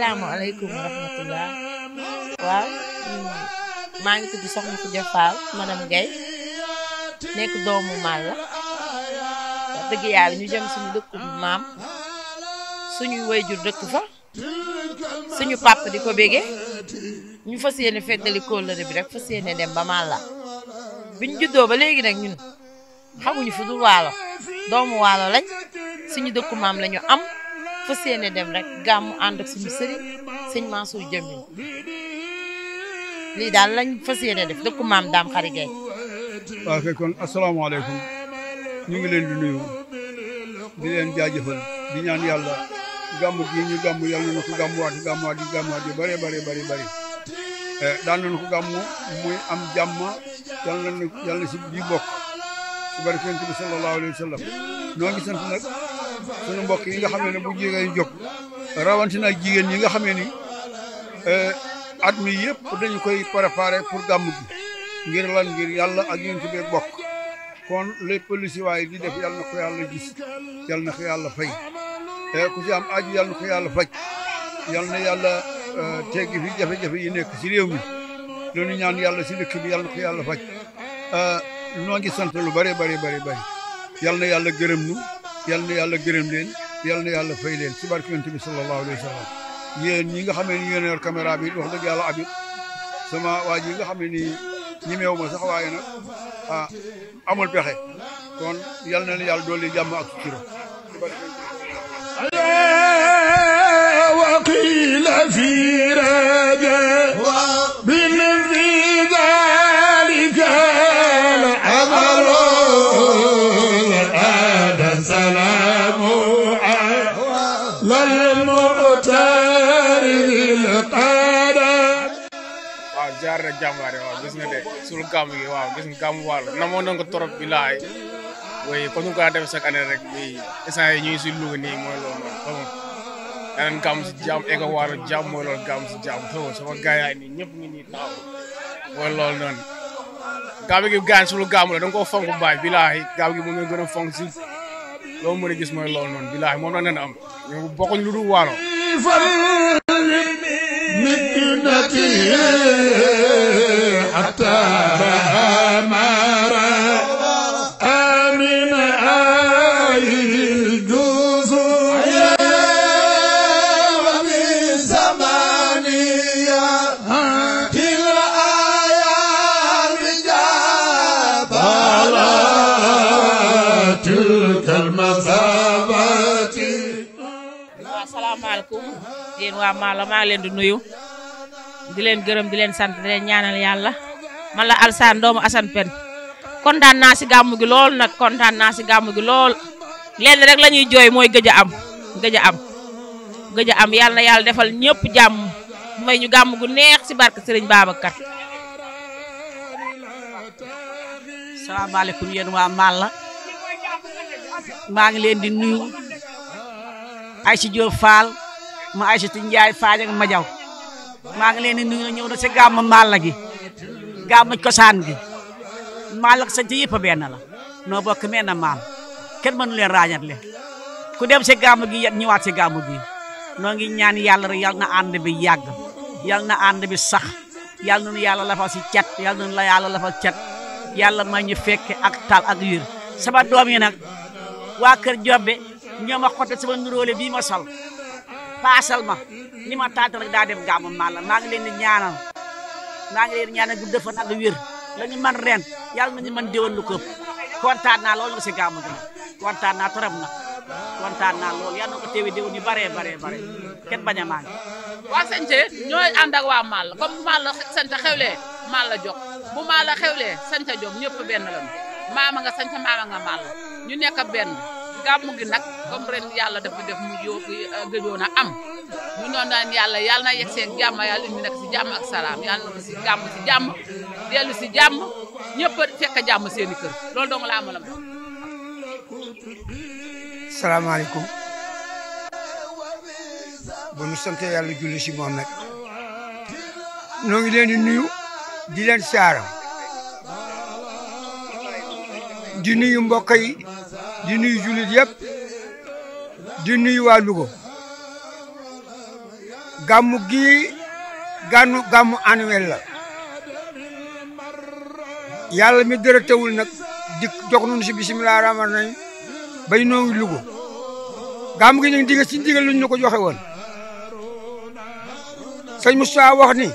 asalaamaaleykum wa rahmatullah waaw maa ngi tudd Soxna Khoudia Fall madame Guèye nekk doomu Malla wax dëgg yàlla ñu jëm suñu dëkku maam suñuy wayjur dëkk fa suñu papa di ko bége ñu fas yéene feddali kóllëre bi rek fas yéene dem ba Malla biñ juddoo ba léegi nag ñun xamuñu fu dul waalo doomu waalo lañ suñu dëkku maam lañu am fas yéene dem rek gàmmu ànd ak suñu sëriñ sëñ Mansour Jamil lii daal lañ fas yéene def dëkku maam daam xari gay waaw kay kon asalaamaaleykum ñu ngi leen di nuyu di leen jaajëfal di ñaan yàlla gàmm gi ñu gàmm yàlla na ko gàmmuwaat gàmmuwaat yi gàmmuwaat yi bëree bëri bëri bëri daan nañu ko gàmm muy am jàmm yàlla na yàlla na si bii bokk si barke Yonent bi sallallahu alayhi wa sallam noo ngi sant nag sunu mbokk yi nga xam ne bu jigéen jóg rawatina ak jigéen ñi nga xam ne ni at mi yëpp dañu koy préparé pour gàmm gi ngir lan ngir yàlla ak Yonent bi bokk kon lépp lu si waaye di def yàlla na ko yàlla gis yàlla na ko yàlla fay ku si am aju yàlla na ko yàlla faj yàlla na yàlla teggi fi jafe-jafe yi nekk si réew mi loolu ñaan yàlla si dëkk bi yàlla na ko yàlla faj noo ngi sant lu bare bare bare bare yàlla na yàlla gërëm nu yàlla na yàlla gërëm leen yàlla na yàlla fay leen si barke Yonent bi sallallahu alayhi wa sallam yéen ñi nga xam ne ni yéen yor caméra bi wax dëgg yàlla abit sama waa ji nga xam ne nii ñemeewu ma sax waaye nag ah amul pexe kon yàlla na yàlla dolli jàmm ak sutura وقيل في رجاء من في ذلك العمل هذا سلام على المؤتر القدر waaw jaar na jàmbaare waaw gis nga de sul gàmm gi waaw gis nga gàmm wàll namoon nañ ko trop bi laay oui kon ñu ko daan def chaque année rek bi instant yi ñu ngi si Louga nii mooy loolu noonu xam nga danañ gàmm si jàmm eko wàll jàmm mooy loolu gàmm si jàmm xam nga sama gars yaay nii ñëpp ngi nii taxaw mooy loolu noonu gàmm gi gaan sulu gàmm la da nga koo fonk baay bi laay gàmm gi moom nga gën a fonk si loolu mën a gis mooy loolu noonu bi laay moom la nen am ñu bokkuñ lu dul waalo مكنته حتى أمر آمن آي الجزر ومن زمانية كلا آيات جاب على تلك المثابات waaw asalaamaaleykum yéen waa Malla maa ngi leen di nuyu di leen gërëm di leen sant di leen ñaanal yàlla man la Alsaan doomu Assane Pen kontaan naa si gàmmu gi lool nag kontaan naa si gàmmu gi lool lenn rek la ñuy jooy mooy gëj a am gëj a am gëj a am yàlla na yàlla defal ñëpp jàmm may ñu gàmm gu neex si barke Serigne Babacar. salaamaaleykum yéen waa Malla maa ngi leen di nuyu Aïcha Diop Fall ma Aïssatu Ndiaye Fall ak ma jaw maa ngi leen di nuyu ñëw na si gàmm Malla gi gàmm cosaan gi Malla ak sant yëpp a benn la noo bokk menn maam kenn mënu leen ràññatle ku dem si gàmm gi yet ñëwaat si gàmm gi noo ngi ñaan yàlla rek yal na ànd bi yàgg yal na ànd bi sax yal na nu yàlla lafal si cat yal na nu la yàlla lafal cat yàlla may ñu fekke ak tal ak wér sama doom yi nag waa kër Jobbe ñoo ma xotte sama nuróole bii ma sol paasal ma ni ma taata rek daa dem gàmmu Malla maa ngi leen di ñaanal maa ngi leen di ñaanal gudd fan ak wér la ñu man ren yàlla nañu mën déwén lu këpp kontaan naa loolu nga si gàmmu gi nag kontaan naa trop nag kontaan naa loolu yàlla na ko teewe déwén yu baree baree bare kenn bañ a manqué waa Sante ñooy ànd ak waa Malla comme Malla Sante xewlee Malla jox bu Malla xewlee Sante jom ñëpp benn lañu maama nga Sante maama nga Malla ñu nekk benn gàmmu gi nag comme ren yàlla dafa def mu jó gëjoon a am ñu noonu naan yàlla yàlla na yegg seen jàmm yàlla indi nekk si jàmm ak salaam yàlla na ko si gàmm si jàmm dellu si jàmm ñëpp fekk jàmm seen i kër loolu dong laa mën a salaamaaleykum bu nu sant yàlla julli si moom nag noo ngi leen di nuyu di leen saara di nuyu mbokk yi di nuyu jullit yëpp di nuyu waa Louga gàmmu gii gànnu gàmmu annuel la yàlla mi dara teewul nag di jox nañu si bisimilah rahmaan rahim bay noowu lugu gàmmu gi ñu diga si digal lu ñu ko joxe woon sëñ Moustapha wax ni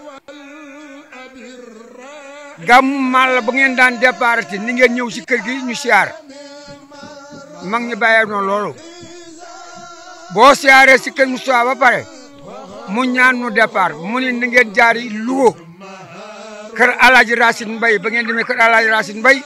gàmmu maal la ba ngeen daan départ ni ngeen ñëw si kër gi ñu siyaar mag ñi bàyyee noonu loolu boo siyaaree si kër Moustapha ba pare mu ñaan nu départ mu ni na ngeen jaari Louga kër Alaaji Racine Mbaye ba ngeen demee kër Alaaji Racine Mbaye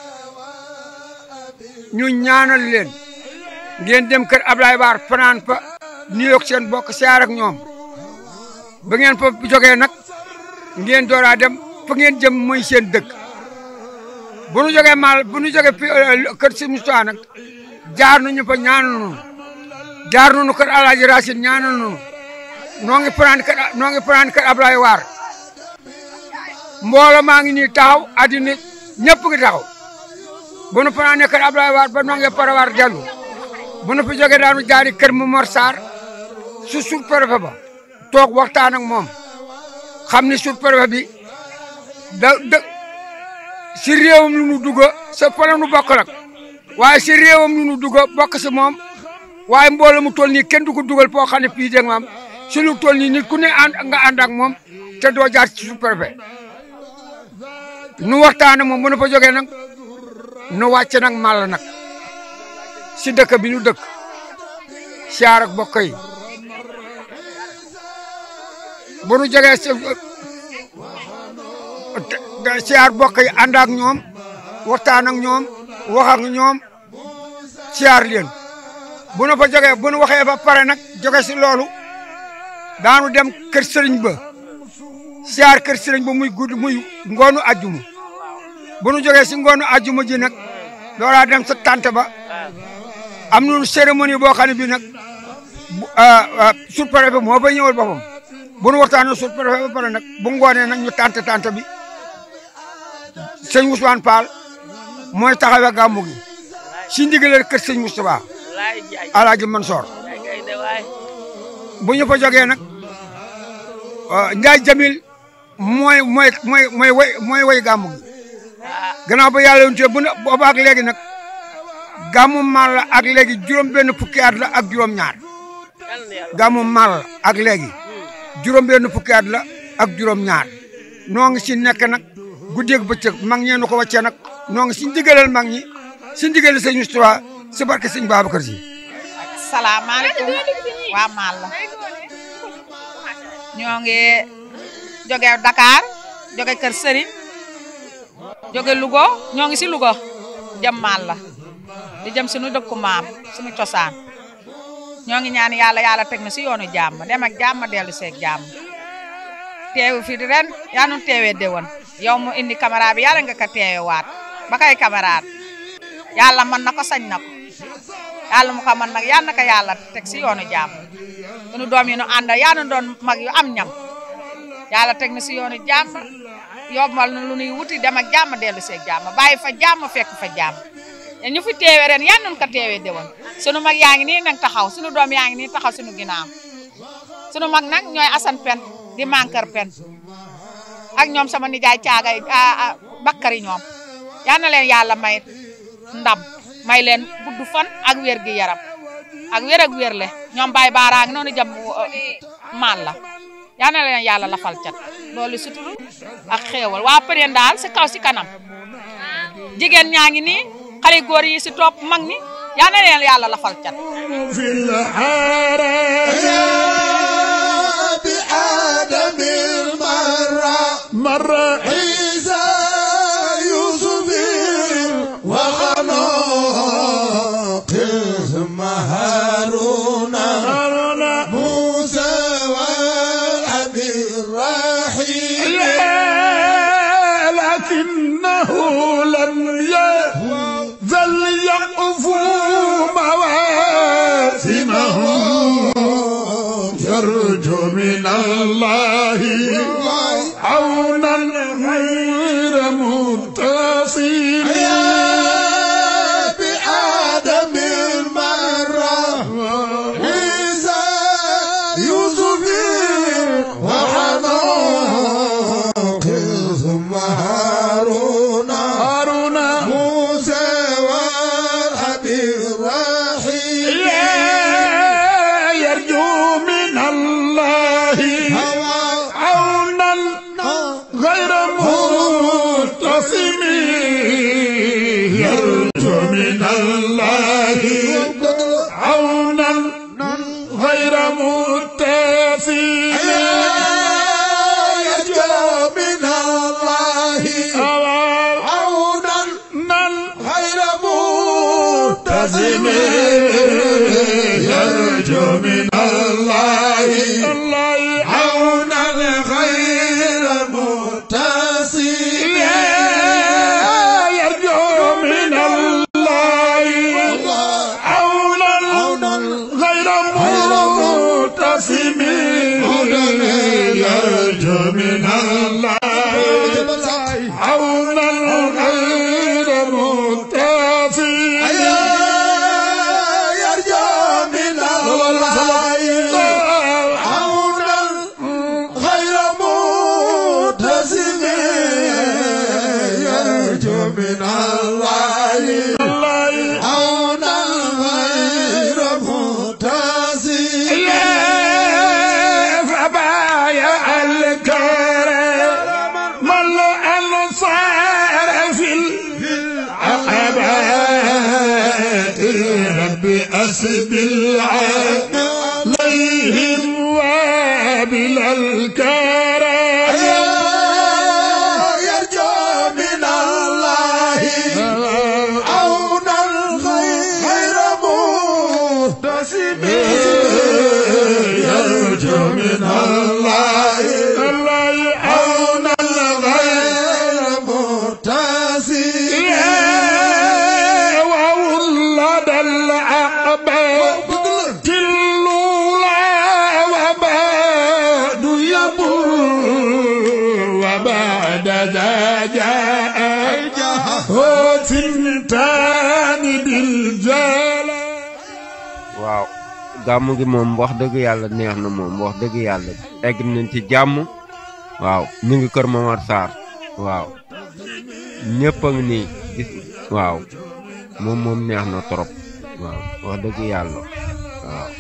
ñu ñaanal leen ngeen dem kër Ablaye Baar fanaan fa nuyoog seen bokk siyaar ak ñoom ba ngeen fa jógee nag ngeen dooraa dem fa ngeen jëm mooy seen dëkk bu nu jógee mal bu nu jógee fi kër si Moustapha nag jaar nañu fa ñaanal nu jaar nañu kër Alaaji Racine ñaanal nu noo ngi fanaan kër noo ngi fanaan kër Ablaye Waar mbooloo maa ngi nii taxaw addina ñëpp ngi taxaw bu nu fanaanee kër Ablaye Waar ba noo ngi parawaar dellu bu nu fi jógee daanu jaari kër Momar Sarr su sur préfet ba toog waxtaan ak moom xam ni sur préfet bi da da si réewam lu nu dugg sa fa la nu bokk nag waaye si réewam lu nu dugg bokk si moom waaye mbooloo mu toll nii kenn du ko dugal foo xam ne fii dégg maam si lu toll nii nit ku ne ànd nga ànd ak moom te doo jaar ci sous-préfet nu waxtaan ak moom bu nu fa jógee nag nu wàcc nag màll nag si dëkk bi nu dëkk siyaar ak bokk yi bu nu jógee si siyaar bokk yi ànd ak ñoom waxtaan ak ñoom wax ak ñoom siyaar leen bu nu fa jógee bu nu waxee ba pare nag jóge si loolu daanu dem kër sëriñ ba siyaar kër sëriñ ba muy gudd muy ngoonu ajjuma bu nu jógee si ngoonu ajjuma ji nag doolaa dem sa tante ba am nañu cérémonie boo xam ne bii nag sous-préfet moo ba ñëwal boppam bu nu waxtaanee sous-préfet ba pare nag bu ngoonee nag ñu tante tante bi sëñ Ousmane Fall mooy taxawee gàmmu gi si ndigaleel kër sëñ Moustapha Alaaji Mansoor bu ñu fa jógee nag Njaay Jamil mooy mooy mooy mooy way mooy way gàmmu gi gannaaw ba yàlla yonte bu ne booba ak léegi nag gàmmu maal la ak léegi juróom benn fukki at la ak juróom ñaar gàmmu maal la ak léegi juróom benn fukki at la ak juróom ñaar noo ngi si nekk nag guddeeg bëccëg mag ñee nu ko wàccee nag noo ngi si ndigalal mag ñi si ndigalal sëñ Moustapha si barke sëñ Babacar Si salaamaaleykum waa maal la ñoo ngi jóge Dakar jóge Kër Sëriñ jóge Louga ñoo ngi si Louga jëm maal la di jëm suñu dëkku maam suñu cosaan ñoo ngi ñaan yàlla yàlla teg na si yoonu jàmm dem ak jàmm dellu seeg jàmm teewu fi ren yaa nu teewee déwén yow mu indi caméra bi yàlla nga ko teewe waat ba kay caméra yàlla mën na ko sañ na ko yàlla mu ko mën nag yal na ko yàlla teg si yoonu jàmm sunu doom yi nu ànd yaa nu doon mag yu am ñam yàlla teg na si yoonu jàmm yombal na lu nuy wuti dem ak jàmm dellu seeg jàmm bàyyi fa jàmm fekk fa jàmm ñu fi teewe ren yan nun ko teewee déwén sunu mag yaa ngi nii nag taxaw sunu doom yaa ngi nii taxaw sunu ginnaaw sunu mag nag ñooy asan pen di mankar pen ak ñoom sama nijaay caagay bakkari ñoom yal na leen yàlla may ndam may leen gudd fan ak wér gi yaram ak wér ak wér le ñoom baay baaraang noonu jam maan la yal na leen yàlla lafal cat loolu suturu ak xéewal waa përeen daal si kaw si kanam jigéen ñaa ngi nii xale góor yi si topp mag ñi yal na leen yàlla lafal cat في الحرام بآدم المرة مرة عيسى يوسف وخلق ثم هارون موسى والأبي الرحيم لكنه لم يزل يقفو مواسمهم يرجو من الله عونا ثم هارون هارون موسى والحبيب الرحيم يرجو من الله عونا غير متصم يرجو من الله عونا غير متصم يرجو من الله عونا غير متزم يرجو من الله عونا غير متزم يرجو من الله عونا غير متصم يرجو من الله عونا غير متصم يرجو من الله عونا غير متزم يرجو من الله عونا غير متزم فبايع الكرم من الأنصار في العقبات ربي أسبل عليهم وابل الكرم يرجو من الله عونا غير متزم يرجو من الله عونا غير متزم وولد العقبة الأولى وبعد يبور وبعد ذا جاء ثنتان بالجلال waaw gàmmu gi moom wax dëgg yàlla neex na moom wax dëgg yàlla egg nañ ci jàmm waaw ñu ngi kër Momar Sarr waaw ñëpp a ngi nii gis waaw moom moom neex na trop waaw wax dëgg yàlla waaw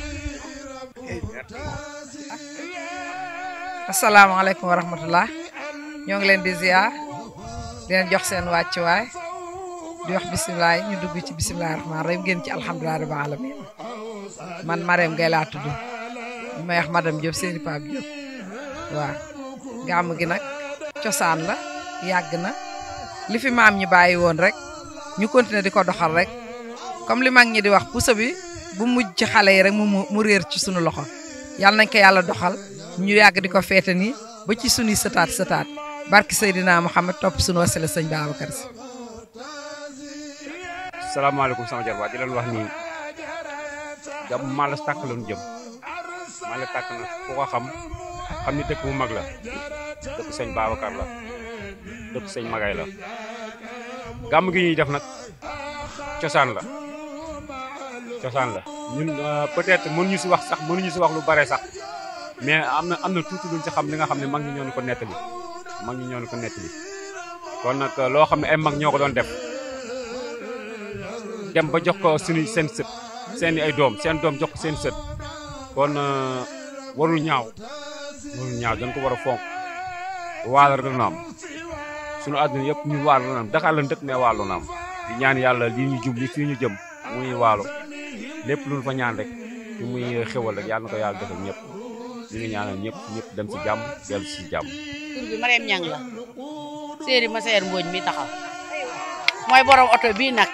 asalaamaaleykum wa rahmatullah ñoo ngi leen di ziar di leen jox seen wàccuwaay di wax bisimilah ñu dugg ci bisimilah rahmaan rahim génn ci alhamdulilah rabbil alamin man Marème Gueye laa tudd ñu may wax madame Diop seeni Pape Diop waaw gàmm gi nag cosaan la yàgg na li fi maam ñi bàyyi woon rek ñu continuer di ko doxal rek comme li mag ñi di wax puso bi bu mujj ci xale yi rek mu mu réer ci sunu loxo yàlla nañ ko yàlla doxal ñu yàgg di ko feete nii ba ci sunuy sëtaat sëtaat barki Seydina Muhammad topp sunu wasila sëñ Babacar Si salaamaaleykum sama jarbaat di leen wax nii gam maa la tàkk lañu jëm maa la tàkk na ku ko xam xam ni dëkk bu mag la dëkk sëñ Babacar la dëkk sëñ Magay la gàmm gi ñuy def nag cosaan la cosaan la ñun peut-être mënuñu si wax sax mënuñu si wax lu bare sax mais am na am na tuuti luñ si xam li nga xam ne mag ñi ñoo ñu ko nettali mag ñi ñoo ñu ko nettali kon nag loo xam ne ay mag ñoo ko doon def dem ba jox ko suñu seen sët seen ay doom seen doom jox ko seen sët kon warul ñaaw warul ñaaw dañ ko war a fonk waalo rek la am suñu àdduna yëpp ñu waalo la am Dakar lañ dëkk mais waalo na am di ñaan yàlla lii ñu jub li fii ñu jëm muy waalo lépp lu ñu fa ñaan rek ci muy xewal rek yàlla na ko yàlla defal ñëpp ñu ngi ñaanal ñëpp ñëpp dem si jàmm dellu si jàmm. tur bi Marème Ñang la séeri ma seer mbooñ mi taxaw mooy borom oto bii nag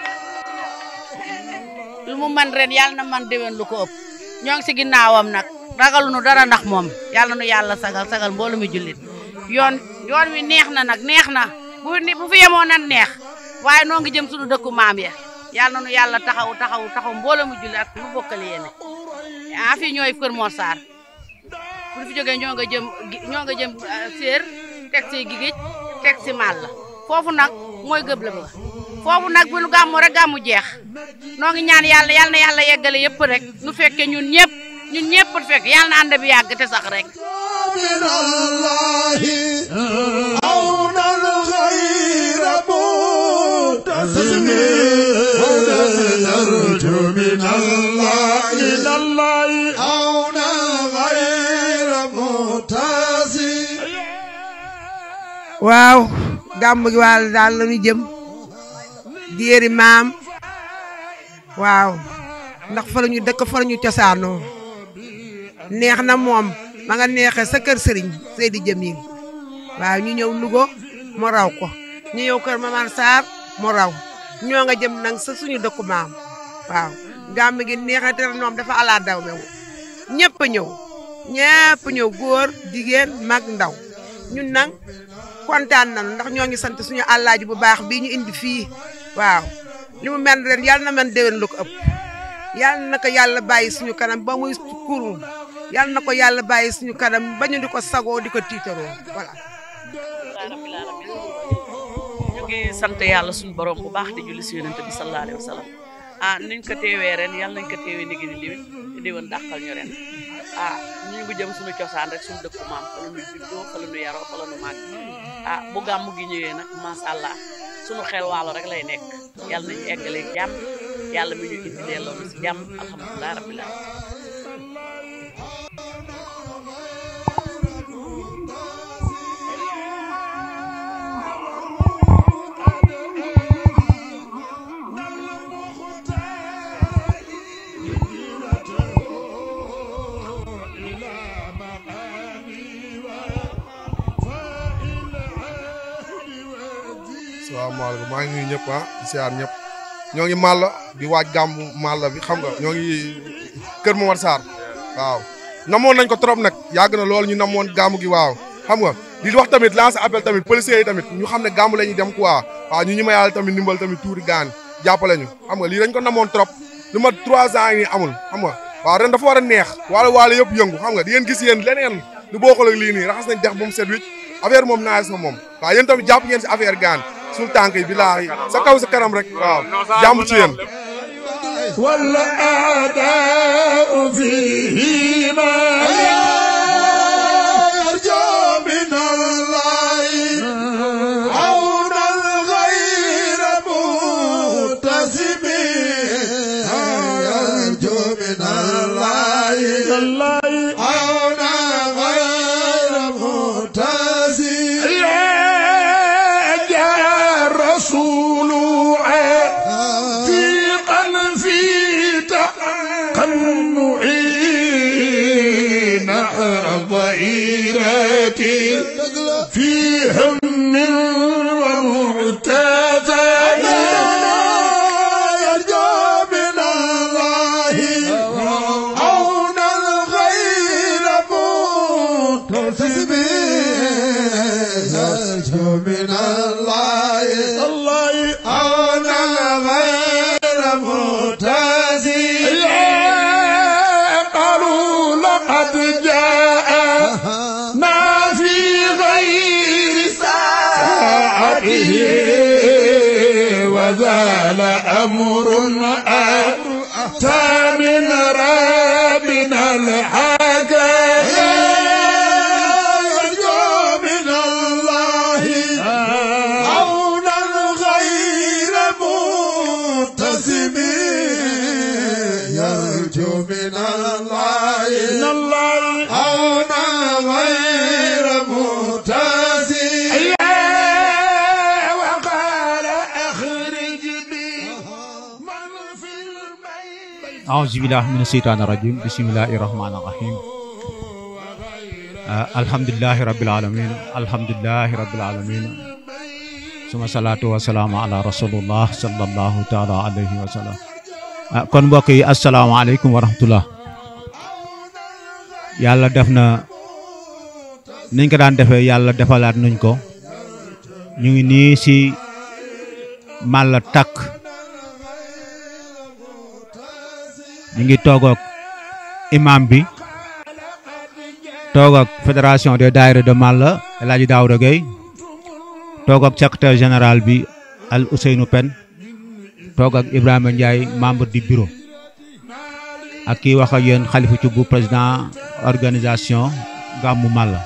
lu mu man ren yàlla na man déwén lu ko ëpp ñoo ngi si ginnaawam nag ragaluñu dara ndax moom yàlla nu yàlla sagal sagal mboolu mi jullit yoon yoon wi neex na nag neex na bu bu fi yemoo nan neex waaye noo ngi jëm suñu dëkku maam ya yàlla nu yàlla taxaw taxaw taxaw mboolu mi jullit ak lu bokkale yéene ah fii ñooy Kër Mor Sarr bu fi jógee ñoo nga jëm ñoo nga jëm séer teg si gigéej teg si maal la foofu nag mooy gëble ba foofu nag bu nu gàmmu rek gàmmu jeex noo ngi ñaan yàlla yàlla na yàlla yeggale yëpp rek nu fekke ñun ñëpp ñun ñëpp fekk yàlla na ànd bi yàgg te sax rek من الله عونا من الله من الله عونا غير متاسي waaw gàmm gi waal daal la ñu jëm diéri maam waaw ndax fa la ñu dëkk fa la ñu cosaanoo neex na moom ma nga neexee sa kër sëriñ Seydi Jamil waaw ñu ñëw Louga mu raw ko ñu ñëw kër Mamar Sarr mu raw ñoo nga jëm nag sa suñu dëkku maam waaw gàmm gi neexate noom dafa ala daw mew ñëpp a ñëw ñëpp ñëw góor jigéen mag ndaw ñun nag kontaan nañu ndax ñoo ngi sant suñu àllaaji bu baax bii ñu indi fii waaw li mu mel ren yàlla na man déwén lu ko ëpp yàlla na ko yàlla bàyyi suñu kanam ba muy kurum yàlla na ko yàlla bàyyi suñu kanam ba ñu di ko sagoo di ko tiitaroo voilà. ñu ngi sant yàlla suñu borom bu baax di julli si yonent bi sallallahu alayhi wa sallam ah niñ ko teewee ren yàlla nañ ko teewee ni ni déwén te déwén dàqal ñu ren ah ñu ngi jëm suñu cosaan rek suñu dëkku maam fa la ñu juddoo fa la ñu yaroo fa la ñu màgg ah bu gàmmu gi ñëwee nag macha allah suñu xel waalo rek lay nekk yàlla nañu eggale jàmm yàlla mi ñu indi delloo na si jàmm alhamdulilah rabbil alamin salaamaaleykum maa ngi nuyu ñëpp ah di siyaar ñëpp ñoo ngi Malla di waaj gàmmu Malla bi xam nga ñoo ngi Kër Momar Sarr waaw namoon nañ ko trop nag yàgg na loolu ñu namoon gàmmu gi waaw xam nga di wax tamit lancer appel tamit policiers yi tamit ñu xam ne gàmmu la ñuy dem quoi waaw ñu ñi ma yàlla tamit ndimbal tamit tuuri gaan jàppale ñu xam nga lii dañ ko namoon trop lu ma trois ans yi nii amul xam nga waaw ren dafa war a neex waalo waalo yëpp yëngu xam nga di ngeen gis yéen leneen lu bokkul ak lii nii raxas nañ dex bu mu set wicc affaire moom naaj na moom waaw yéen tamit jàpp ngeen si affaire gaan suñu tànk yi bilaahi sa kaw sa kanam rek waaw jàmm ci yéen والأعداء فيهما يرجو من الله عونا غير متسم يرجو من الله عونا غير متسم يا رسول عتيقا في تقنعي نحر ضئيرتي في هم ومعتزى يرجو من الله عونا غير متسم يرجو من الله الله عونا غير متسم قالوا لقد جاء ما في غير ساعته وزال أمر أتى من ربنا الحكم يرجو من الله عونا غير متسم يرجو من الله من الله عونا غير متسم وقال أخرج بي أعوذ بالله من الشيطان الرجيم بسم الله الرحمن الرحيم آه الحمد لله رب العالمين الحمد لله رب العالمين ثم الصلاة والسلام على رسول الله صلى الله تعالى عليه وسلم ah kon mbokk yi asalaamaaleykum wa rahmatullah yàlla def na niñ ko daan defee yàlla defalaat nañ ko ñu ngi nii si Malla Takk ñu ngi toog ak imam bi toog ak fédération des daayira de Malla El Hadji Daouda Gueye toog ak secrétaire général bi Al Ousseynou Pen toog ak Ibrahima Ndiaye membre du bureau ak kii wax ak yéen Khalifa Thioub président organisation Gammu Malla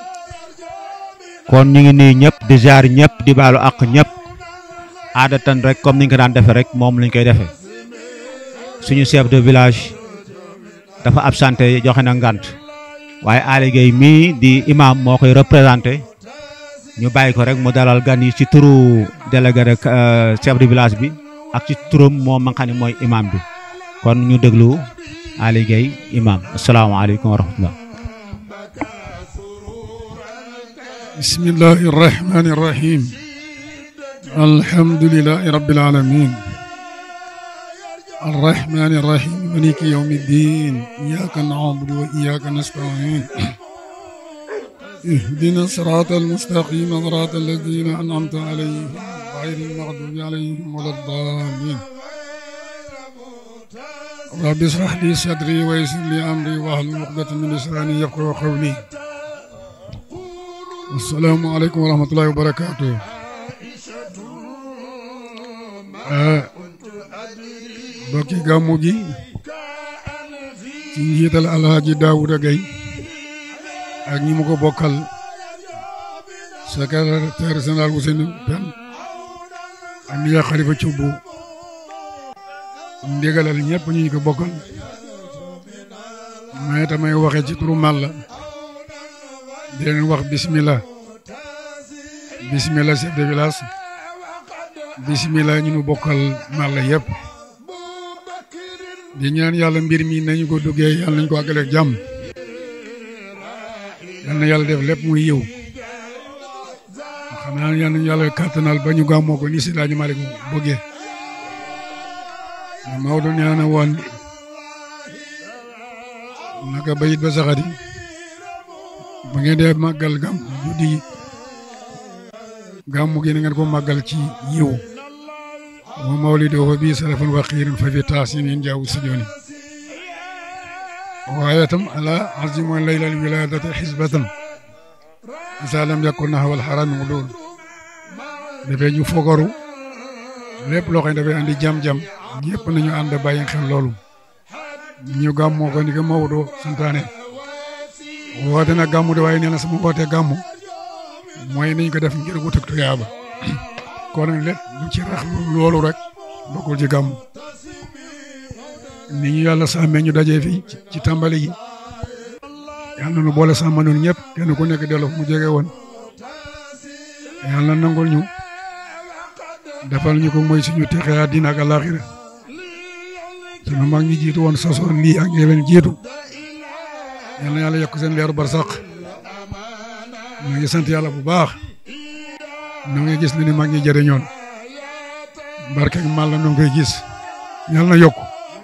kon ñu ngi nii ñëpp di jaar ñëpp di baalu ak ñëpp aadatan rek comme ni ñu ko daan defee rek moom lañ koy defee suñu chef de village dafa absenté joxe na ngant waaye Aly Gueye mii di imam moo koy représenté ñu bàyyi ko rek mu dalal gan yi ci turu délégué rek chef de village bi ak ci turam moom ma nga xam ne mooy imam bi kon ñu déglu Aly Gueye imam asalaamaaleykum wa rahmatullah بسم الله الرحمن الرحيم الحمد لله رب العالمين الرحمن الرحيم مالك يوم الدين إياك نعبد وإياك نستعين اهدنا الصراط المستقيم صراط الذين أنعمت عليهم غير المغضوب عليهم ولا الضالين رب اشرح لي صدري ويسر لي أمري واحلل عقدة من لساني يفقهوا قولي السلام عليكم ورحمة الله وبركاته bokki gàmmu gi ci njiital alhaji Daouda Gueye ak ñi mu ko bokkal secrétaire général Ousseynou Pen ak Ndiya Khalifa Thioub ndigalal ñëpp ñu ñu ko bokkal may tamay waxe ci turu Malla di leen wax bismillah bismillah chef de village bismillah ñu nu bokkal Malla yëpp di ñaan yàlla mbir mi nañu ko duggee yàlla nañu ko àggale ak jàmm yal na yàlla def lépp muy yiw xanaa yal nañu yàlla kàttanal ba ñu gàmmoo ko ni si daañu Malick bëggee Maodo nee na woon naka bayit ba saxati ba ngeen dee màggal gàmm juddi gàmmu gi na ngeen ko màggal ci yiw wa mawliduhu bi sarafan wa xiirin fa fi taasimin jaawu sujoni waaye tam ala azimu laylal wiladati xisbatan isa lam yakun nahwa al harami ulul dafay ñu fogaru lépp loo xam ne dafay andi jam-jam ñëpp nañu ànd bàyyi xel loolu ñu gàmmoo ko ni ko Maodo santaane woote na gàmmu de waaye nee na sama woote gàmmu mooy nañ ko def ngir wut ak tuyaaba kon nag lépp lu ci rax loolu rek bokkul ci gàmmu ni ñu yàlla sàmmee ñu dajee fii ci tàmbali gi yàlla na nu boole sàmm noonu ñëpp kenn ku nekk delloo mu jege woon yàlla nangul ñu defal ñu ko mooy suñu texe àddina ak àllaaxira sunu mag ñi jiitu woon sosoon lii ak ñi leen jiitu yal na yàlla yokk seen leeru barsaq ñu ngi sant yàlla bu baax nu ngi gis ne ni mag ñi jëriñoon barke ak mal la nu ngi koy gis yal na yokk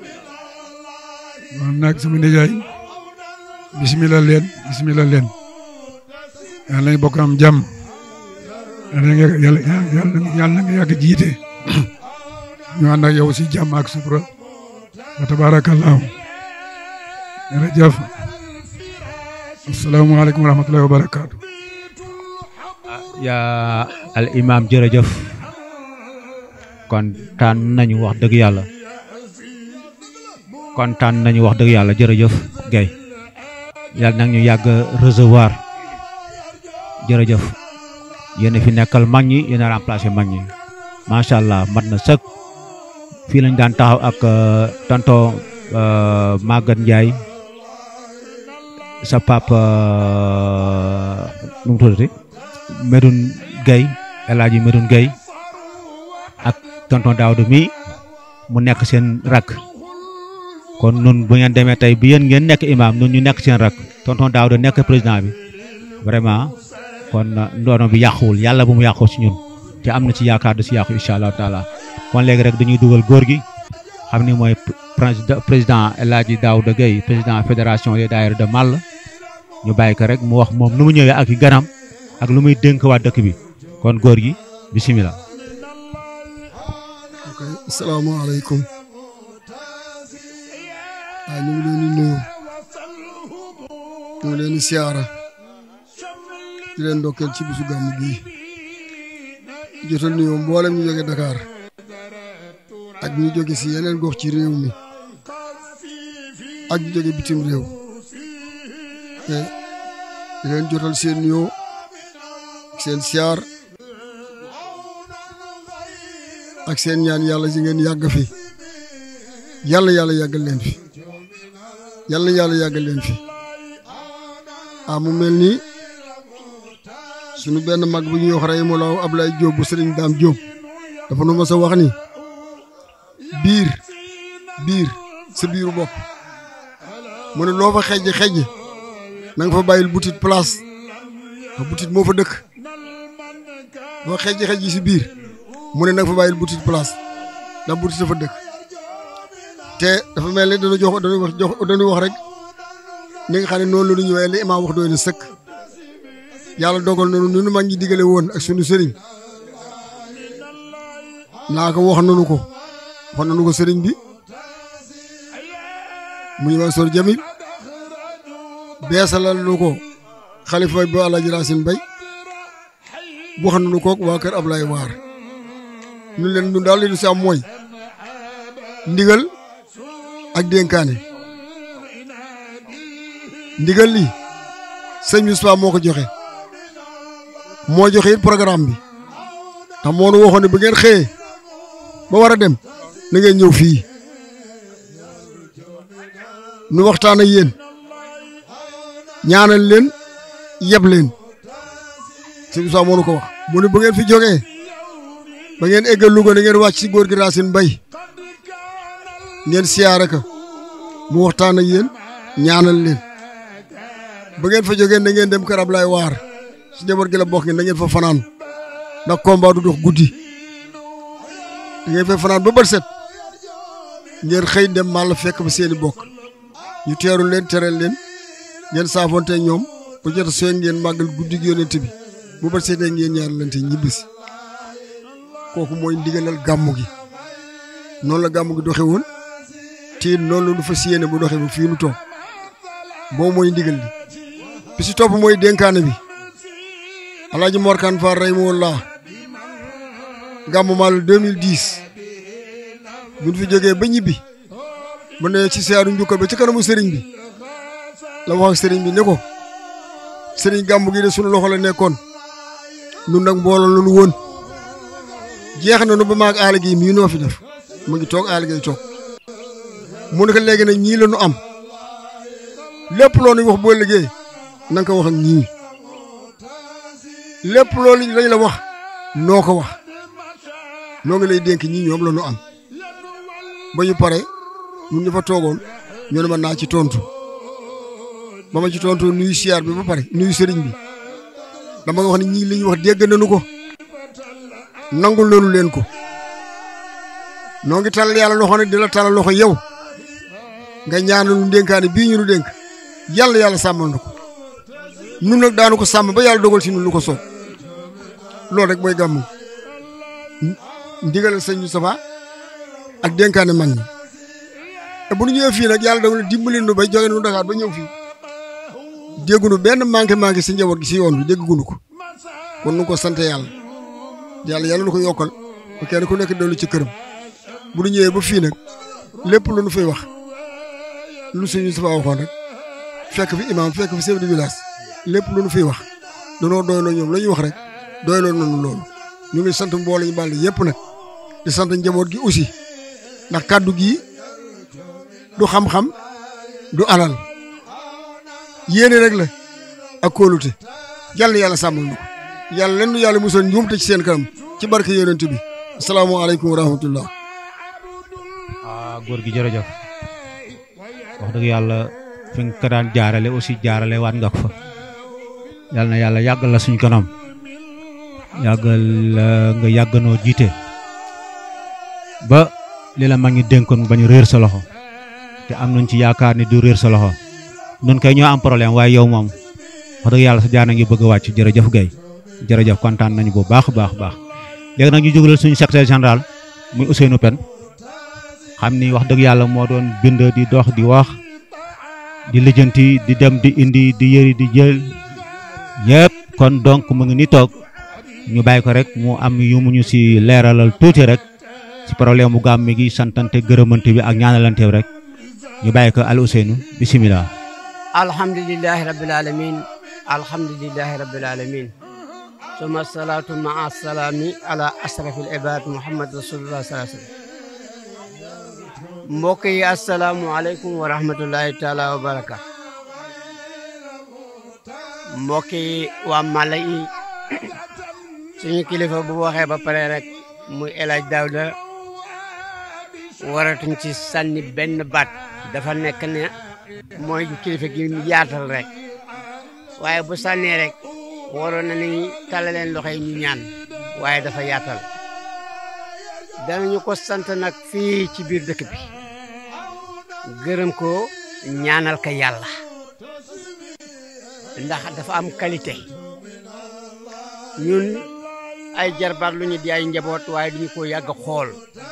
kon nag sama nijaay bismillah leen bismillah leen yal nañ bokk am jàmm yàlla nga yàlla yàlla nga yàgg jiite ñu ànd ak yow si jàmm ak sutura wa tabarakallahu jërëjëf asalaamaaleykum wa rahmatullahi wa barakaatu yaa al imam jërëjëf kontaan nañu wax dëgg yàlla kontaan nañu wax dëgg yàlla jërëjëf Guèye yàlla nag ñu yàgg recevoir jërëjëf yéen fi nekkal mag ñi yéen a remplacé mag ñi macha allah mat na sëkk fii lañ daan taxaw ak tonto Maguette Ndiaye sa papa nu mu tuddati Medoune Gueye El Hadji Medoune Gueye ak tonton Daouda mi mu nekk seen rak kon nun bu ngeen demee tey bi yéen ngeen nekk imam nun ñu nekk seen rak tonton Daouda nekk président bi vraiment kon ndoono bi yàquwul yàlla bu mu yàqoo ci ñun te am na ci yaakaar du ci yàqu incha allahu taala kon léegi rek dañuy dugal góor gi xam ni mooy président El Hadji Daouda Gueye président fédération des daayira de Malla ñu bàyyi ko rek mu wax moom nu mu ñëwee ak i ganam ak lu muy dénk waa dëkk bi kon góor gi bisimilah. ok asalaamaaleykum waaw ñu ngi leen di nuyu ñu ngi leen di siyaara di leen ndokkeel ci bisu gàmmu gii jotal nuyoo mboolem ñu jóge Dakar ak ñu jóge si yeneen gox ci réew mi ak ñu jóge bitim réew te di leen jotal seen nuyoo seen siyaar ak seen ñaan yàlla si ngeen yàgg fi yàlla yàlla yàggal leen fi yàlla yàlla yàggal leen fi ah mu mel ni sunu benn mag bu ñuy wax rey mu law Ablaye Diop bu Sëriñ Daam Diop dafa nu ma sa wax ni biir biir sa biiru bopp mu ne loo fa xejj xejj na nga fa bàyyil butit place ndax butit moo fa dëkk loo xejj xejj si biir mu ne na nga fa bàyyil butit place ndax butit dafa dëkk te dafa mel ni dana jox dana wax jox dana wax rek ni nga xam ne noonu la ñu ñëwee li imaam wax doy na sëkk yàlla dogal na nu nu mag ñi digale woon ak sunu sëriñ naa ko wax nanu ko wax nanu ko sëriñ bi mu ñu Mansour Jamil beesalal nu ko xalifa ba Alaaji Racine Bay wax nanu ko waa kër Ablaye Waar ñu leen ñun daal li ñu si am mooy ndigal ak dénkaane ndigal li sëñ Moustapha moo ko joxe moo joxe it programme bi ndax moo nu waxoon ne bu ngeen xëyee ba war a dem na ngeen ñëw fii nu waxtaan ak yéen ñaanal leen yeb leen sëñ Moustapha moo nu ko wax mu ne bu ngeen fi jógee ba ngeen eggal Louga na ngeen wàcc ci góor gi Racine Bay ngeen siyaare ka mu waxtaan ak yéen ñaanal leen ba ngeen fa jógee na ngeen dem kër Ablaye Waar si njaboot gi la bokk ngeen da ngeen fa fanaan ndax combat du dox guddi da ngeen fa fanaan ba bët set ngeen xëy dem màll fekk ba seeni bokk ñu teeru leen tereel leen ngeen saafonte ñoom bu jot soo ngeen màggal guddi gi yonent bi bu bët setee ngeen ñaaralante ñibbisi kooku mooy ndigalal gàmmu gi noonu la gàmmu gi doxe woon te noonu la du fas yéene bu doxee ba fii nu toog boobu mooy ndigal li bi si topp mooy dénkaane bi alaaji morkan fa rey moo laa gàmmu maal 2010 buñ fi jógee ba ñibbi mu ne ci siyaaru njukkal ba ci kanamu sëriñ bi la wax ak sëriñ bi ne ko sëriñ gàmmu gi de sunu loxo la nekkoon nun nag mbooloo la nu woon jeex na nu ba maag aala gi mii noo fi def mu ngi toog aala gay toog mu ne ko léegi nag ñii la nu am lépp loo nuy wax boo liggéey na nga ko wax ak ñii lépp loolu lañ la wax noo ko wax noo ngi lay dénk ñii ñoom la nu am ba ñu pare ñun ñu fa toogoon ñu ne ma naa ci tontu ba ma ci tontu nuyu siyaar bi ba pare nuyu sëriñ bi dama nga wax ne ñii li ñu wax dégg nañu ko nangul nañu leen ko noo ngi talal yàlla loxo nag di la talal loxo yow nga ñaanal nu dénkaane bii ñu nu dénk yàlla yàlla sàmmal na ko nun nag daanu ko sàmm ba yàlla dogal si nun lu ko soob loolu rek mooy gàmmu ndigalal sëñ Moustapha ak dénkaane mag ñi te bu ñu ñëwee fii nag yàlla dogal dimbali nu bay jóge nu Dakar ba ñëw fii déggunu benn manqué manqué si njaboot gi si yoon bi déggunu ko kon nu ko sant yàlla yàlla yàlla nu ko yokkal ba kenn ku nekk dellu ci këram bu ñu ñëwee ba fii nag lépp lu nu fay wax lu sëñ Moustapha waxoon rek fekk fi imam fekk fi chef de village lépp lu nu fiy wax danoo doyloo ñoom la ñuy wax rek doyloo nañu loolu ñu ngi sant mbooloo ñu bàll yépp nag di sant njaboot gi aussi ndax kàddu gi du xam-xam du alal yéene rek la ak kóolute yàlla yàlla sàmmal na ko yàlla leen nu yàlla musal njuumte ci seen kanam ci barke yonent bi asalaamaaleykum wa rahmatullah ah góor gi jërëjëf wax dëgg yàlla fi nga ko daan jaarale aussi jaarale waat nga ko fa yàlla na yàlla yàggal la suñ kanam yàggal nga yàgganoo jiite ba li la mag ñi dénkoon bañ réer sa loxo te am nañ ci yaakaar ni du réer sa loxo nun kay ñoo am problème waaye yow moom wax dëgg yàlla sa jaana ngi bëgg a wàcc jërëjëf Guèye jërëjëf kontaan nañu bu baax baax baax léegi nag ñu jógalal suñu secrétaire général muy Ousseynou Pène xam ni wax dëgg yàlla moo doon bind di dox di wax di lijjanti di dem di indi di yëri di jël yëpp kon donc mu ngi ni toog ñu bàyyi ko rek mu am yu mu ñu si leeralal tuuti rek si problème mu gàmm gi santante gërëmante bi ak ñaanalante bi rek ñu bàyyi ko al Ousseynou bisimilah. alhamdulilahi rabbil alamin alhamdulilahi rabbil alamin suma salaatu maa salaami ala asrafil ibad muhammad rasulullah sallallahu alayhi wasallam mbokk yi asalaamualeykum wa rahmatullahi taala wa baraka mbokk yi waa Mala yi suñu kilifa bu waxee ba pare rek muy El Hadj Daouda waratuñ ci sànni benn baat dafa nekk ne mooy kilifa gi yaatal rek waaye bu sànnee rek waroon na ni tàllaleen loxo yi ñu ñaan waaye dafa yaatal danañu ko sant nag fii ci biir dëkk bi gërëm ko ñaanal ka yàlla ndax dafa am qualité ñun ay jarbaat lu ñu di ay njaboot waaye duñu ko yàgg xool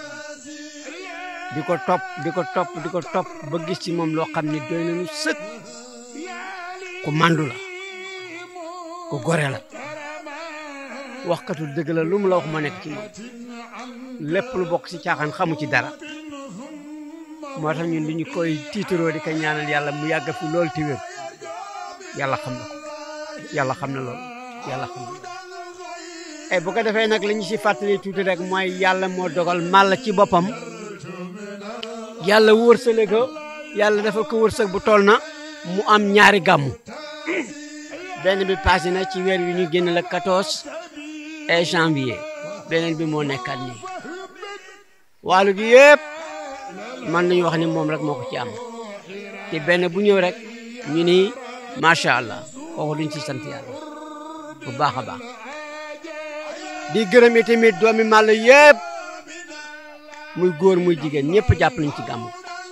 di ko topp di ko topp di ko topp ba gis ci moom loo xam ne doy nañu sëkk ku mandu la ku gore la waxkatu dëgg la lu mu la wax ma nekk ci moom lépp lu bokk ci caaxaan xamu ci dara moo tax ñun li ñu koy tiitaroo di ko ñaanal yàlla mu yàgg fi lool ti wér yàlla xam na ko yàlla xam na lool yàlla xam na lool e bu ko defee nag li ñu si fàttali tuuti rek mooy yàlla moo dogal màlla ci boppam yàlla wërsale ko yàlla defal ko wërsëg bu toll na mu am ñaari gàmmu benn bi passé na ci weer wi ñu génn la 14 et janvier beneen bi moo nekkaat nii wàllu gi yëpp man nañu wax ni moom rek moo ko ci am te benn bu ñëw rek ñu ni macha allah kooku duñ ci sant yàlla bu baax a baax di gërëm tamit doomi màll yëpp muy góor muy jigéen ñëpp jàpp nañ ci gàmmu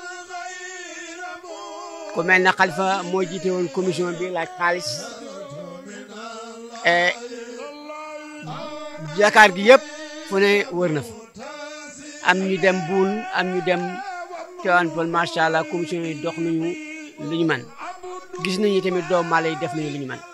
ku mel ne xalifa moo jiite woon commission bi laaj xaalis et Dakar gi yëpp fu ne wër na fa am ñu dem buun am ñu dem Tivaouane Peulh macha allah commission yi dox nañu lu ñu man gis nañu tamit doomu Mala yi def nañu lu ñu man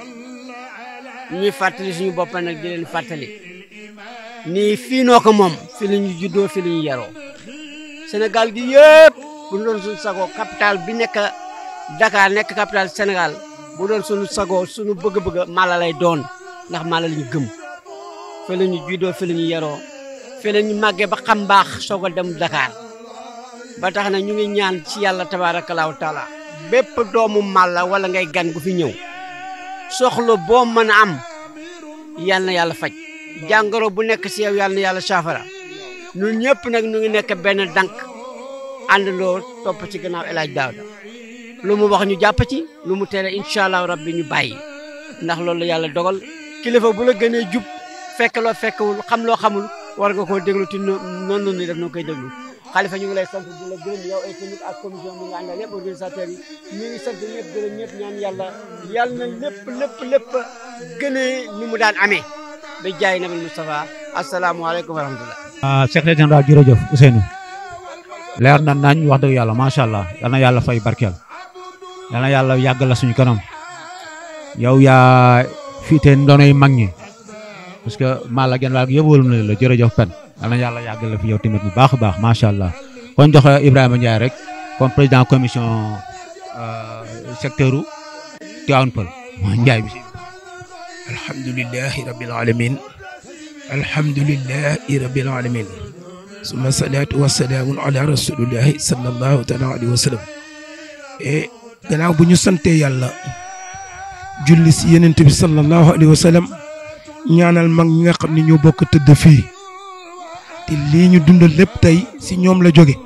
ñuy fàttali suñu bopp nag di leen fàttali nii fii noo ko moom fi la ñu juddoo fi la ñu yaroo Sénégal gi yëpp bu ñu doon suñu sago capital bi nekk Dakar nekk capital Sénégal bu doon suñu sago suñu bëgg-bëgg Mala lay doon ndax Mala la ñu gëm fi la ñu juddoo fi la ñu yaroo fi la ñu màggee ba xam baax soog a dem Dakar ba tax na ñu ngi ñaan ci yàlla tabaarakallaahu taala bépp doomu Mala wala ngay gan gu fi ñëw soxla boo mën a am yal na yàlla faj jàngoro bu nekk si yow yal na yàlla saafara ñun ñëpp nag ñu ngi nekk benn dank àndandoo topp ci gannaaw El Hadj Daouda lu mu wax ñu jàpp ci lu mu tere incha allah rabbi ñu bàyyi ndax loolu la yàlla dogal kilifa bu la gënee jub fekk loo fekkewul xam loo xamul war nga koo déglu te noonu ni def noo koy déglu xalifa ñu ngi lay sant di la gërëm yow ay tamit ak commission bi nga àndal yëpp organisateurs yi ñu ngi sant ñëpp gërëm ñëpp ñaan yàlla yàlla na lépp lépp lépp gënee ni mu daan amee ba jaay nabil Moustapha asalaamualeykum wa rahmatullah ah secrétaire général jërëjëf Ousseynou leer na nañ wax dëgg yàlla macha allah yal na yàlla fay barkeel yal na yàlla yàgg la suñu kanam yow yaa fiite ndonoy mag ñi parce que Mala genn wàll gi yëpp wóolu na la jërëjëf pen yal na yàlla yàgg la fi yow tamit bu baax a baax macha allah kon jox Ibrahima Ndiaye rek comme président commission secteur u Tivaouane Peulh mooy Ndiaye bi si alhamdulillahi rabbil alamin alhamdulillahi rabbil alamin suma salaatu wasalaamun ala rasulillahi sallallahu taala alayhi wa sallam e gannaaw bu ñu santee yàlla julli si yenent bi sallallahu alayhi wa sallam ñaanal mag ñi nga xam ne ñoo bokk tëdd fii te lii ñu dundal lépp tey si ñoom la jóge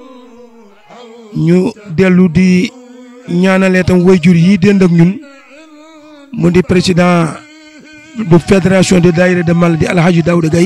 ñu dellu di ñaanalee tam wayjur yi dend ak ñun mu di président bu fédération de daayira de Mala di alhaji Daouda Gaye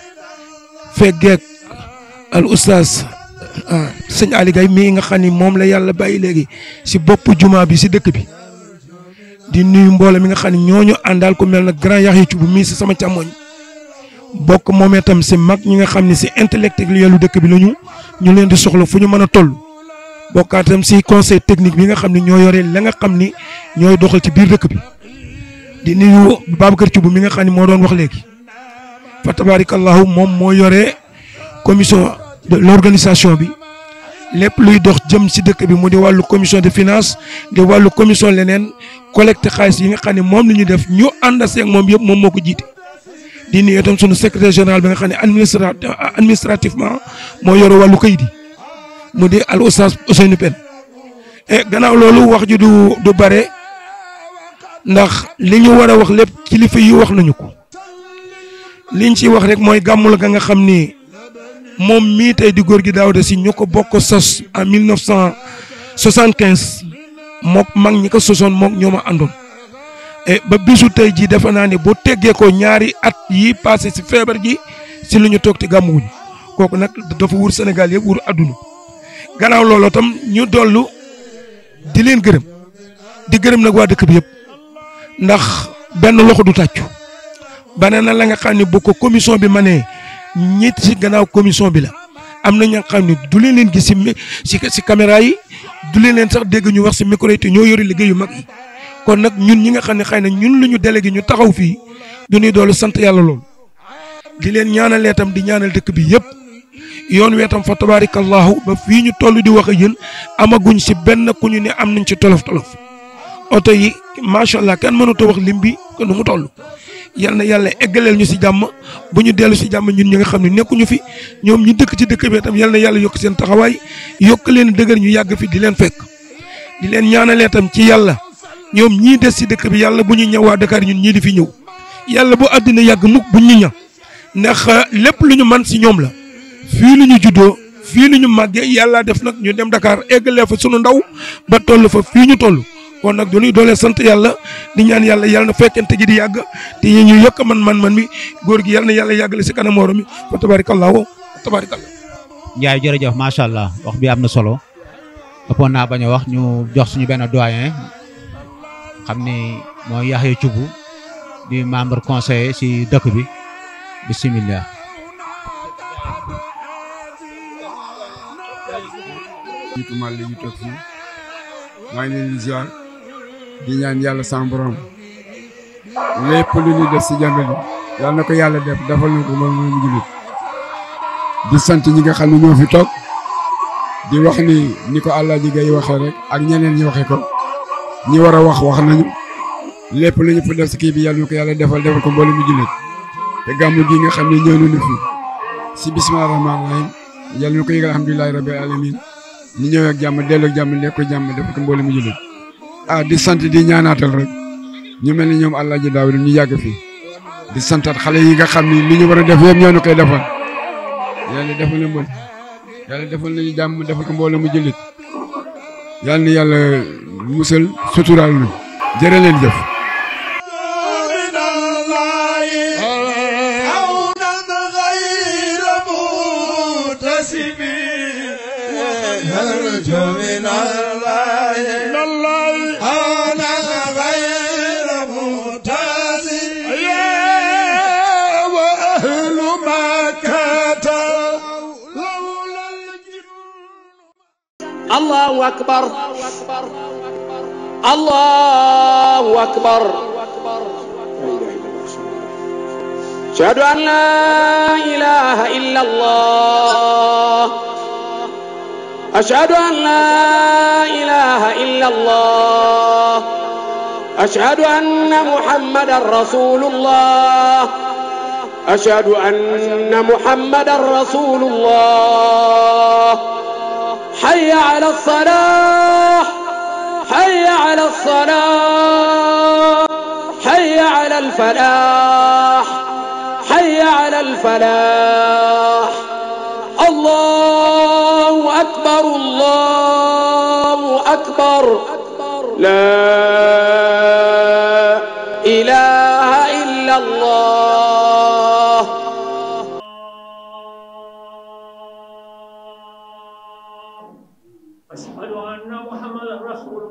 feggeek al oustaz sëñ Ali Gaye mii nga xam ni moom la yàlla bàyyi léegi si bopp juma bi si dëkk bi di nuyu mbooloo mi nga xam ne ñooñu àndal ko mel na grand yax yi ci bu mii si sama càmmoñ bokk moom itam si mag ñi nga xam ne si intellectuel lu dëkk bi lañu ñu leen di soxla fu ñu mën a toll bokkaatam si conseil technique bi nga xam ne ñoo yore la nga xam ni ñooy doxal ci biir dëkk bi di nuyu Babacar Thioub mi nga xam ne moo doon wax léegi fa tabarakallahu moom moo yore commission de l'organisation bi lépp luy dox jëm si dëkk bi mu di wàllu commission de finance di wàllu commission leneen collecte xaalis yi nga xam ne moom la ñu def ñu ànd ak moom yëpp moom moo ko jiite. di nuyu itam sunu secrétaire général bi nga xam ne administra administrativement moo yore wàllu kayit yi mu di al oustaz Ousseynou Pène e gannaaw loolu wax ji du du bare ndax li ñu war a wax lépp kilifa yi wax nañu ko liñ ci wax rek mooy gàmmul ga nga xam ni moom mii tey di góor gi Daouda Sy ñu ko bokk sos en 1975 mook mag ñi ko sosoon mook ñoo ma àndoon e ba bisu tey jii defe naa ne bu teggee ko ñaari at yi passé si feebar ji si lu ñu toog te gàmmuwuñu kooku nag dafa wur Sénégal yëpp wur adduna gannaaw loolu tam ñu dollu di leen gërëm di gërëm nag waa dëkk bi yëpp ndax benn loxo du tàccu bane na la nga xam ne bu ko commission bi ma nee ñit si gannaaw commission bi la am na ña nga xam ne du leen leen gis si si si caméra yi du leen leen sax dégg ñu wax si micro yi te ñoo yori liggéey yu mag yi kon nag ñun ñi nga xam ne xëy na ñun lu ñu délégué ñu taxaw fii du ñuy doolu sant yàlla loolu di leen ñaanalee tam di ñaanal dëkk bi yëpp yoon weetam fa tabaarikallahu ba fii ñu toll di wax ak yéen amaguñ si benn ku ñu ne am nañ ci tolof tolof oto yi macha allah kenn mënut a wax lim bi ko nu mu toll. yal na yàlla eggaleel ñu si jàmm bu ñu dellu si jàmm ñun ñi nga xam ne nekkuñu fi ñoom ñu dëkk ci dëkk bi tam yal na yàlla yokk seen taxawaay yokk leen dëgër ñu yàgg fi di leen fekk di leen ñaanalee tam ci yàlla ñoom ñii des si dëkk bi yàlla bu ñu ñëw waa Dakar ñun ñii di fi ñëw yàlla bu àddina yàgg mukk bu ñu ña ndax lépp lu ñu man si ñoom la fii lu ñu juddoo fii lu ñu màggee yàlla def nag ñu dem Dakar eggalee fa sunu ndaw ba toll fa fii ñu toll kon nag dañuy doole sant yàlla di ñaan yàlla yàlla na fekkente ji di yàgg te ñu yokk man man man mi góor gi yàlla na yàlla yàggale si kanam morom mi fa tabarakallahu tabarakallah Ndiaye jërëjëf macha allah wax bi am na solo ëppoon naa bañ a wax ñu jox suñu benn doyen xam ni mooy Yaxya Cubu di membre conseiller si dëkk bi bisimilah. jiitu mal li ñu toog fii maa ngi leen di ziar di ñaan yàlla sama borom lépp lu ñuy def si jàngal yi yàlla na ko yàlla def defal na ko loolu mooy mu jullit di sant ñi nga xam ne ñoo fi toog di wax ni ni ko Alaaji Gay waxee rek ak ñeneen ñi waxee ko ñi war a wax wax nañu lépp lu ñu fa def si kii bi yàlla na ko yàlla defal defal ko mboolem mu jullit te gàmmu gi nga xam ne ñëw nañu fi si bisimilah rahmaani rahim yàlla na ko yëgal alhamdulilahi rabbil alamin ñu ñëw ak jàmm dellu ak jàmm lekk ko jàmm defal ko mboolem mu jullit ah di sant di ñaanaatal rek ñu mel ni ñoom Alaaji Daawda ñu yàgg fi di santat xale yi nga xam ni li ñu war a def yëpp ñoo ñu koy defal yàlla defal na mbol yàlla defal nañu jàmm defal ko mboolem mu jullit yàlla na yàlla musal suturaal ñu jërë leen jëf نرجو من الله من الله أنا غير متاسم يا وأهل مكة الله أكبر الله أكبر أشهد أن لا إله إلا الله أشهد أن لا إله إلا الله أشهد أن محمدا رسول الله أشهد أن محمدا رسول الله حي على الصلاة حي على الصلاة حي على الفلاح حي على الفلاح الله أكبر الله أكبر لا إله إلا الله أشهد أن محمدا رسول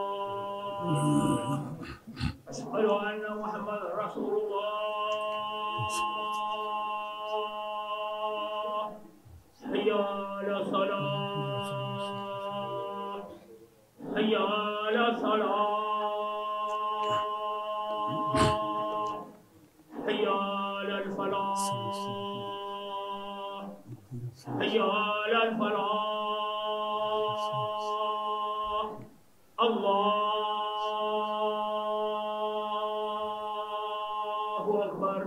الله أشهد أن محمدا رسول الله حي على الصلاة حي على الصلاة حي على الفلاح حي على الفلاح الله أكبر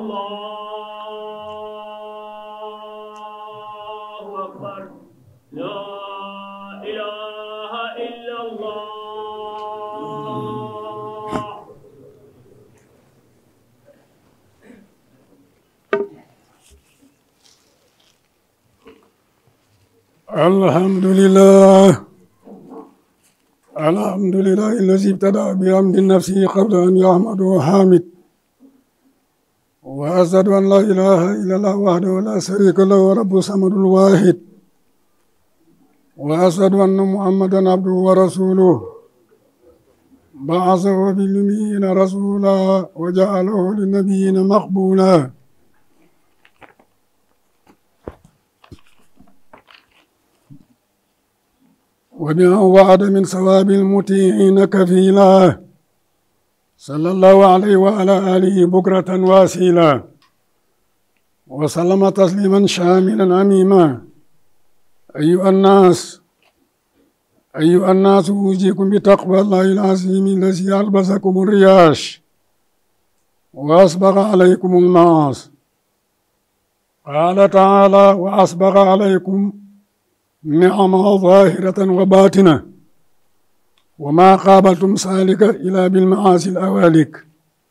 الله أكبر لا الحمد لله الحمد لله الذي ابتدأ بحمد نفسه قبل أن يحمده حامد وأشهد أن لا إله إلا الله وحده لا شريك له رب الصمد الواحد وأشهد أن محمدا عبده ورسوله بعثه بالأميين رسولا وجعله للنبيين مقبولا وبما وعد من ثواب المطيعين كفيلا صلى الله عليه وعلى آله بكرة واسيلا وسلم تسليما شاملا عميما أيها الناس أيها الناس أوصيكم بتقوى الله العظيم الذي ألبسكم الرياش وأسبغ عليكم المعاصي قال تعالى وأسبغ عليكم نعمة ظاهرة وباطنة وما قابلتم سالك إلا بالمعاصي الأوالك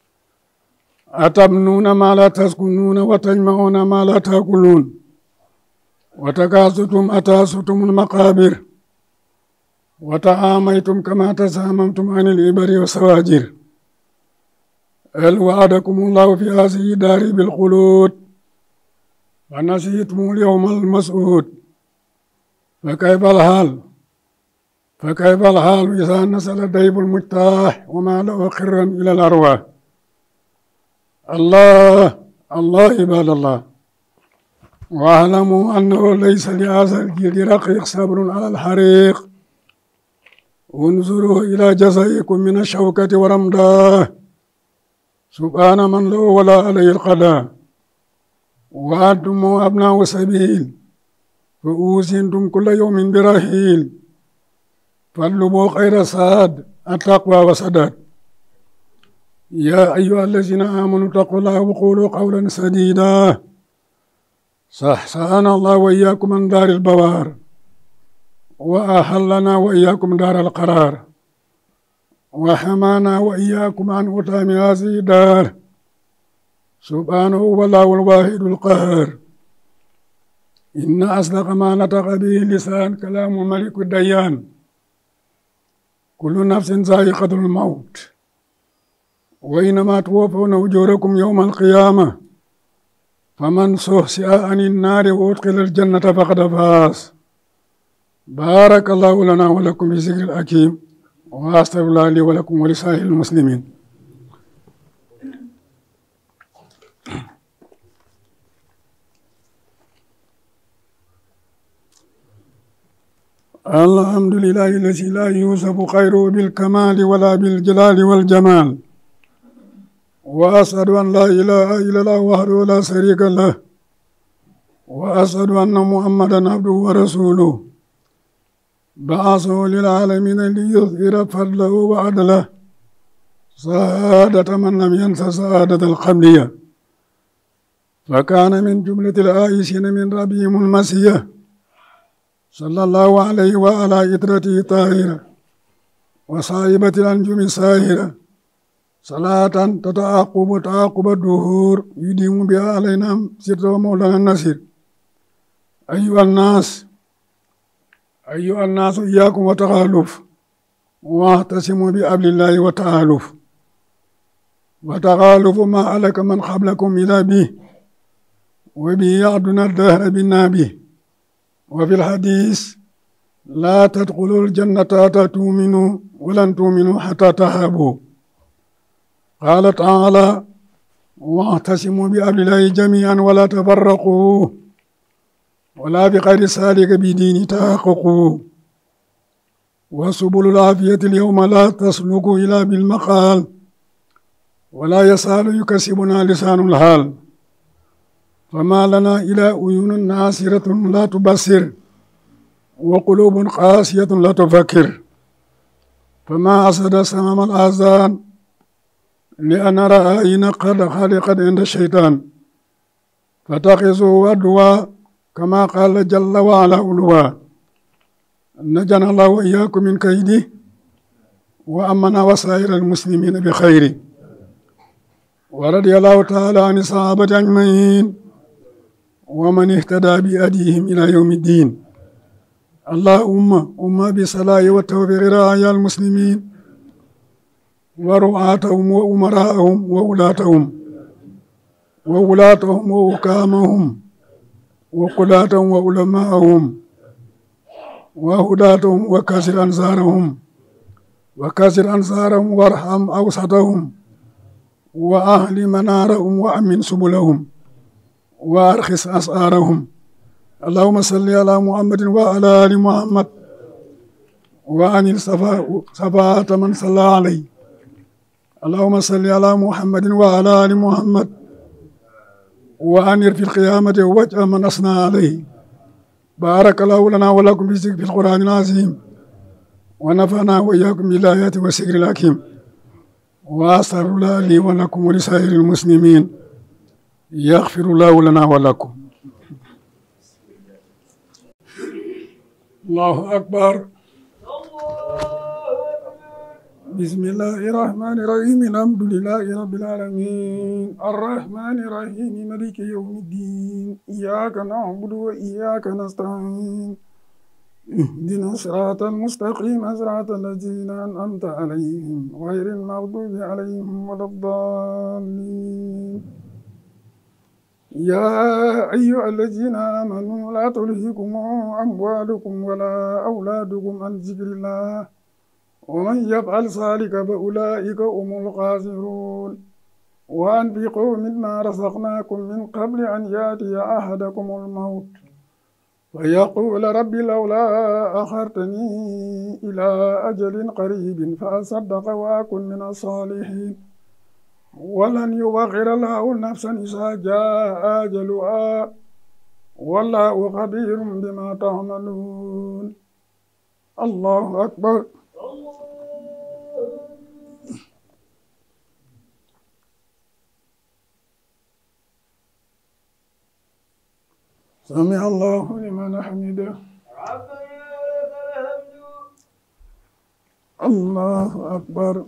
أتبنون ما لا تسكنون وتجمعون ما لا تأكلون وتكاستم أتاستم المقابر وتعاميتم كما تساممتم عن الإبر والسواجر هل وعدكم الله في هذه الدار بالخلود ونسيتم اليوم المسعود فكيف الحال فكيف الحال إذا نزل ديب المجتاح وما له خرا إلى الأرواح الله الله عباد الله واعلموا أنه ليس لهذا الجلد رقيق صبر على الحريق انظروا إلى جزائكم من الشوكة ورمداه سبحان من له ولا عليه القضاء وأنتم أبناء سبيل فأوزنتم كل يوم برحيل فاطلبوا خير سعاد التقوى وسداد يا أيها الذين آمنوا اتقوا الله وقولوا قولا سديدا صحصحنا الله وإياكم من دار البوار وأحلنا وإياكم دار القرار وحمانا وإياكم عن أتام هذه الدار سبحانه والله الواحد القهار إن أصدق ما نطق به اللسان كلام ملك الديان كل نفس ذائقة الموت وإنما توفون أجوركم يوم القيامة فمن سهسئ عن النار وأدخل الجنة فقد فاز بارك الله لنا ولكم في ذكر الحكيم وأستغفر الله لي ولكم ولسائر المسلمين الحمد لله الذي لا يوصف خيره بالكمال ولا بالجلال والجمال وأشهد أن لا إله إلا الله وحده لا شريك له وأشهد أن محمدا عبده ورسوله بعثه للعالمين ليظهر فضله وعدله سعادة من لم ينس سعادة القبلية فكان من جملة العائشين من ربهم المسيح صلى الله عليه وعلى إطرته طاهرة وصاحبة الأنجم الساهرة صلاة تتعاقب تعاقب الدهور يديم بها علينا سر مولانا النصير أيها الناس أيها الناس إياكم وتخالف واعتصموا بأبل الله وتعالف وتخالف ما علك من قبلكم إلى به وبه يعدنا الدهر بالنابه وفي الحديث لا تدخلوا الجنة حتى تؤمنوا ولن تؤمنوا حتى تهابوا قال تعالى واعتصموا بأمر الله جميعا ولا تفرقوا ولا بغير ذلك بدين تحققوا وسبل العافية اليوم لا تسلك إلا بالمقال ولا يسال يكسبنا لسان الحال فما لنا إلى عيون ناصرة لا تبصر وقلوب قاسية لا تفكر فما أسد سمام الآذان لأن رأينا قد خلقت عند الشيطان فتخذوا أدوى كما قال جل وعلا علوا نجنا الله وإياكم من كيده وأمنا وسائر المسلمين بخير ورضي الله تعالى عن الصحابة أجمعين ومن اهتدى بأديهم إلى يوم الدين اللهم أم بصلاة والتوفيق رعايا المسلمين ورعاتهم وأمراءهم وولاتهم وولاتهم وحكامهم وقلاتهم وعلماءهم وهداتهم وكسر أنصارهم وكسر أنصارهم وارحم أوسطهم وأهل منارهم وأمن سبلهم وأرخص أسعارهم اللهم صل على محمد وعلى آل محمد وعن صفاءة من صلى عليه اللهم صل على محمد وعلى آل محمد وأنر في القيامة وجه من أثنى عليه بارك الله لنا ولكم في في القرآن العظيم ونفعنا وإياكم بالآيات والسكر الحكيم وأستغفر الله لي ولكم ولسائر المسلمين يغفر الله لنا ولكم الله أكبر بسم الله الرحمن الرحيم الحمد لله رب العالمين الرحمن الرحيم ملك يوم الدين إياك نعبد وإياك نستعين اهدنا الصراط المستقيم صراط الذين أنعمت عليهم غير المغضوب عليهم ولا الضالين يا أيها الذين آمنوا لا تلهكم أموالكم ولا أولادكم عن ذكر الله ومن يفعل ذلك فأولئك هم الخاسرون وأنفقوا مما رزقناكم من قبل أن يأتي أحدكم الموت فيقول رب لولا أخرتني إلى أجل قريب فأصدق وأكن من الصالحين ولن يوخر الله نفسا إذا جاء أجلها والله خبير بما تعملون الله أكبر سمع الله لمن حمده الله أكبر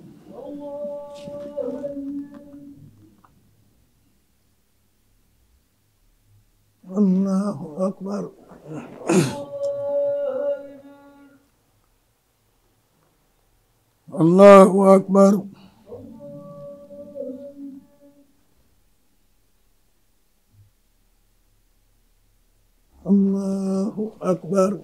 الله أكبر الله أكبر الله أكبر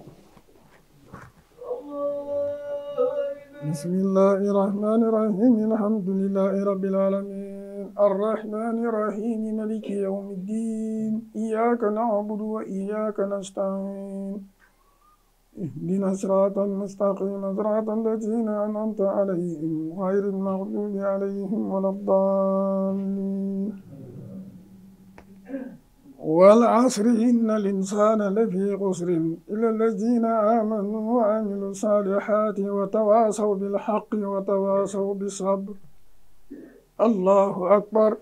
بسم الله الرحمن الرحيم الحمد لله رب العالمين الرحمن الرحيم ملك يوم الدين إياك نعبد وإياك نستعين اهدنا الصراط المستقيم صراط الذين أنعمت عليهم غير المغضوب عليهم ولا الضالين والعصر إن الإنسان لفي خسر إلا الذين آمنوا وعملوا الصالحات وتواصوا بالحق وتواصوا بالصبر الله أكبر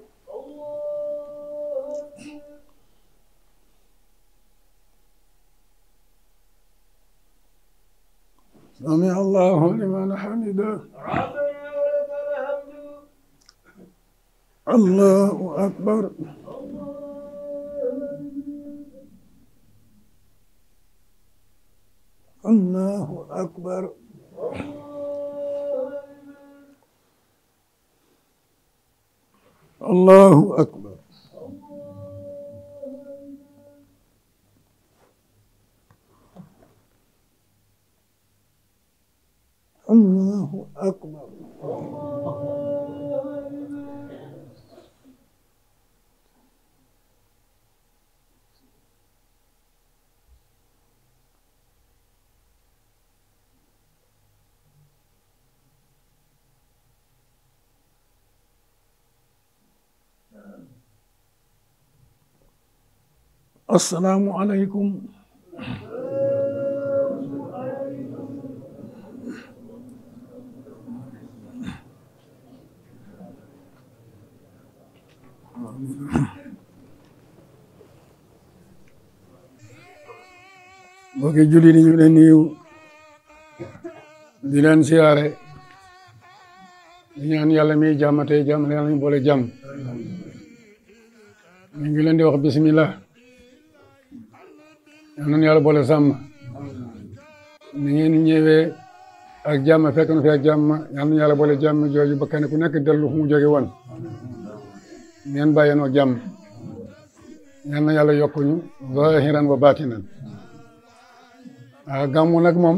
سمع الله لمن حمده الله أكبر الله أكبر الله أكبر الله أكبر السلام عليكم mbokki julli ni ñu leen nuyu di leen siyaare di ñaan yàlla mi jàmm tey jàmm yàlla ñu boole jàmm ñu ngi leen di wax bismillah yal nañu yàlla boole sàmm ni ngeen ñëwee ak jàmm fekk na fi ak jàmm yal na yàlla boole jàmm jooju ba kenn ku nekk dellu fu mu jóge woon ngeen bàyyeenoo jàmm yal na yàlla yokkuñu zahiran wa batinan ah gàmmu nag moom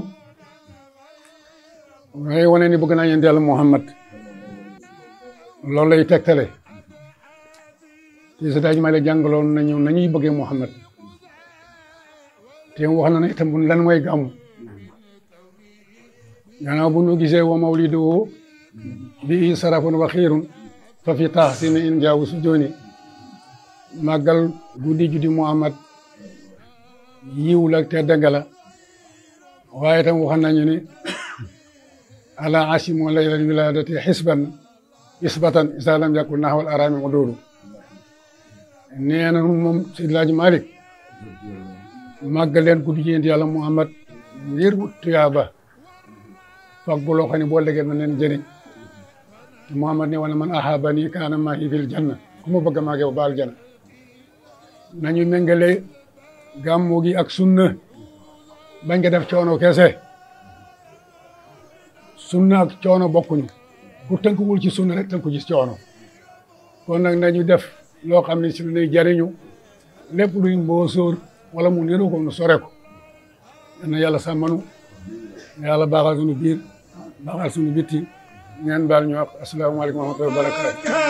ngay wane ni bëgg naa yéen yàlla Muhammad loolu lay tegtale ci sa daaj ma la jàngaloon nañu nañuy bëggee Muhammad te wax na ne itam lan mooy gàmmu gannaaw bu nu gisee wa mawliduhu bi sarafun wa xiirun fa fi taxsini in jaawu su jooni màggal guddi juddi Muhammad yiw la te dëgg la waaye itam wax nañu ni ala asimu laylal wiladati xisban isbatan isa lam yakun naxwal arami uduulu nee na moom Seydi Laaji Malik màggal leen guddi yéen yàlla Muhammad ngir wut tuyaaba fag bu loo xam ne boo legee na leen jëriñ Muhammad ne wala man ahabani kaana maahi fil janna ku ma bëgg maa yow baal janna nañu méngale gàmmu gi ak sunna bañ nga def coono kese sunna ak coono bokkuñu ku tënkuwul ci sunna rek tënku ci coono kon nag nañu def loo xam ne si lu nuy jariñu lépp luy mboosóor wala mu niru ko nu sore ko na yàlla sàmmanu yàlla baaxal suñu biir baaxal suñu bitti ngeen baal ñu wax asalaamaaleykum wa rahmatulah wa barakaatu